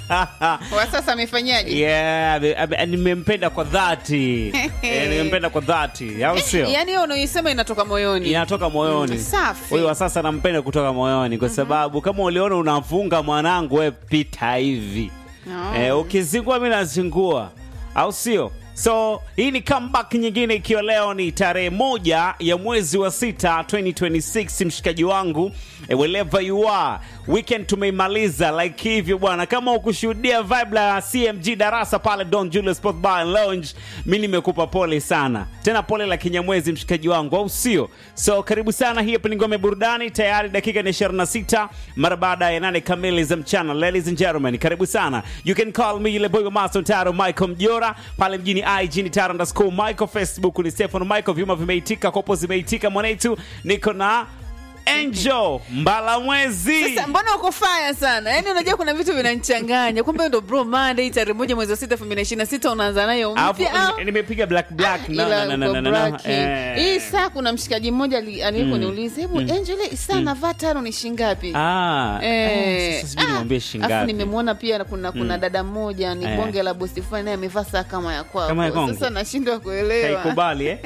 Wa sasa amefanyaje? Yeah, ame- ame- nimempenda kwa dhati Eh, nimempenda kwa dhati au sio Yaani hiyo unaoisema inatoka moyoni. inatoka moyoni Mm, safi. huyu wa sasa nampenda kutoka moyoni kwa sababu kama uliona unafunga mwanangu we pita hivi Oh. eh, ukizingua mi nazingua au sio so hii ni comeback nyingine ikiwa leo ni tarehe moja ya mwezi wa sita 2026 mshikaji wangu eh, wherever you are weekend tumeimaliza like hivyo bwana kama ukushuhudia vibe la cmg darasa pale don julius sport bar and lounge mi nimekupa pole sana tena pole la kinyamwezi mshikaji wangu au sio so karibu sana hii hapa ni ngome burudani tayari dakika ni 26 mara baada ya nane kamili za mchana ladies and gentlemen karibu sana you can call me ile boy master taro michael mjora pale mjini ig ni taro underscore michael facebook ni stefano michael vyuma vimeitika kopo zimeitika mwanetu niko na angel mbalamwezi Sasa mbona uko faya sana? Yaani unajua kuna vitu vinanichanganya. Kumbe ndo bro Monday tarehe moja mwezi wa sita 2026 unaanza nayo Alafu, mpya au? nime- nimepiga black black no, Ila no, no, uko no, no, no. braki. Eh. Hii saa kuna mshikaji mmoja ali- aliyekuniuliza, hebu Angel, hii saa navaa tano ni shingapi? Ah, Eh, eh, sasa sijui niwaambie Alafu shingapi nimemwona pia kuna kuna dada mmoja ni Eh. bonge la bosi fulani naye amevaa saa kama ya kwako. Kama ya kwangu? Sasa nashindwa kuelewa. kaikubali eh?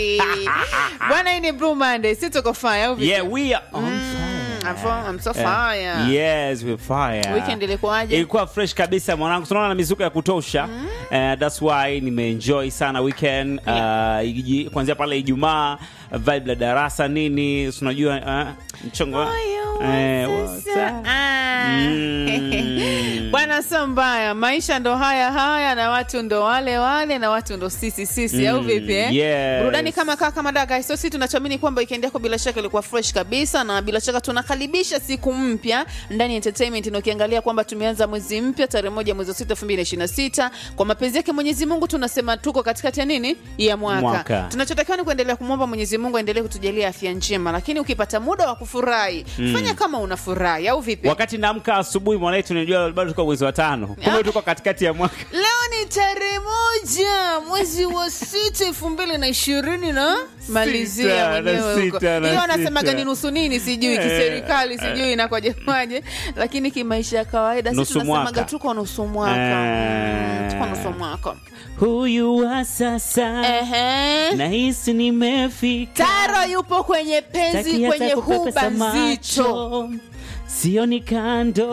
Bwana, hii ni Blue Monday, si tuko fire au vipi? yeah we are on Mm, fire I'm so- I'm so Eh, fire. yes we're fire Weekend ilikuwaje? ilikuwa fresh kabisa mwanangu tunaona na mizuko ya kutosha Eh, that's why nimeenjoy sana weekend uh, iji- kuanzia pale ijumaa vibe la darasa nini si unajua uh, mchongo Moyo Eh, wa wa- sasa. Ah. Mm. bwana sio mbaya maisha ndo haya haya na watu ndo wale wale na watu ndo sisi sisi au Mm, vipi eh? yes. burudani kama kaa kama daga so si tunachoamini kwamba weekend yako bila shaka ilikuwa fresh kabisa na bila shaka tunakaribisha siku mpya ndani ya entertainment na ukiangalia kwamba tumeanza mwezi mpya tarehe moja mwezi wa sita elfu mbili na ishirini na sita kwa mapenzi yake mwenyezi mungu tunasema tuko katikati ya nini ya mwaka, Mwaka. tunachotakiwa ni kuendelea kumwomba mwenyezi mungu aendelee kutujalia afya njema lakini ukipata muda wa kufurahi fanya kama unafurahi au vipi wakati naamka asubuhi mwanetu najua bado tuko mwezi wa tano kumbe Ah. tuko katikati ya mwaka leo ni tarehe moja mwezi wa sita elfu mbili na ishirini na malizia na mwenyewe huko sita, na hiyo wanasemaga sita. ni nusu nini sijui Eh, kiserikali sijui inakwaje lakini kimaisha ya kawaida si Nusu tunasemaga mwaka. tuko nusu mwaka Eh. Mm, tuko nusu mwaka huyu wa sasa Ehe. nahisi nimefika taro yupo kwenye penzi Taki hata kwenye kupepesa huba nzito macho. sioni kando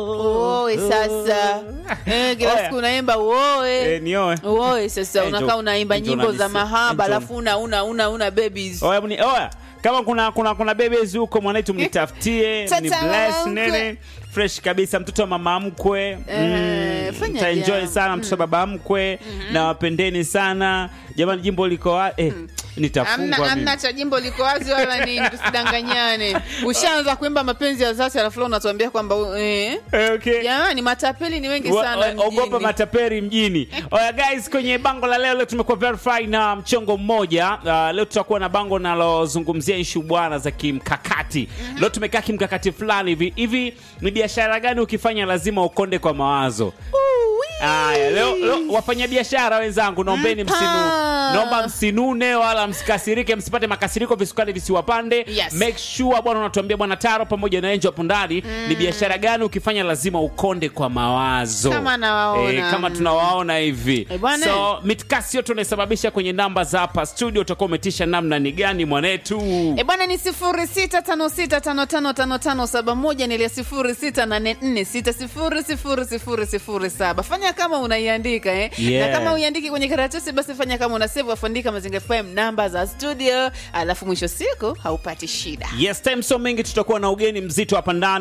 uoe sasa Eh, kila Oya. siku unaimba uoe Eh, nioe uoe sasa Eh, unakaa njo- unaimba njo nyimbo za nanisi- mahaba njo- alafu una una una una babies oya mni- oya kama kuna kuna kuna bebezi huko mwanaitu mnitafutie Tata ni bless mama mkwe. nene fresh kabisa mtoto wa mama mkwe Eh, fanya taenjoy jambo. sana mtoto wa baba mkwe na wapendeni sana jamani jimbo liko wa- eh, Amna, nitafungwa mimi. amna cha jimbo liko wazi wala nini, tusidanganyane. Ushaanza kuimba mapenzi ya dhati alafu leo unatuambia kwamba eh, Eh, okay. jamani matapeli ni wengi Wa- sana wa- ogopa mjini. mataperi mjini oya guys kwenye bango la leo leo tumekuwa verify na mchongo mmoja uh, leo tutakuwa na bango nalozungumzia ishu bwana za kimkakati leo tumekaa kimkakati fulani hivi hivi ni biashara gani ukifanya lazima ukonde kwa mawazo Uwi. Aya, leo, leo wafanyabiashara wenzangu naombeni Mpa. msinu naomba msinune wala msikasirike msipate makasiriko visukari visiwapande Yes. make sure bwana unatuambia bwana taro pamoja na enjo hapo ndani ni biashara gani ukifanya lazima ukonde kwa mawazo Kama nawaona. Eh, kama tunawaona hivi Eh, bwana. so mitkasi yote unaisababisha kwenye namba za hapa studio utakuwa umetisha namna ni gani mwanetu E bwana ni sifuri sita tano sita tano tano tano tano saba moja nilia sifuri sita nane nne sita sifuri sifuri sifuri sifuri saba fanya kama unaiandika eh? Yeah. na kama uiandiki kwenye karatasi basi fanya kama una save afandika mazinga fm namba za studio alafu mwisho siku haupati shida yes time so mengi tutakuwa na ugeni mzito hapa ndani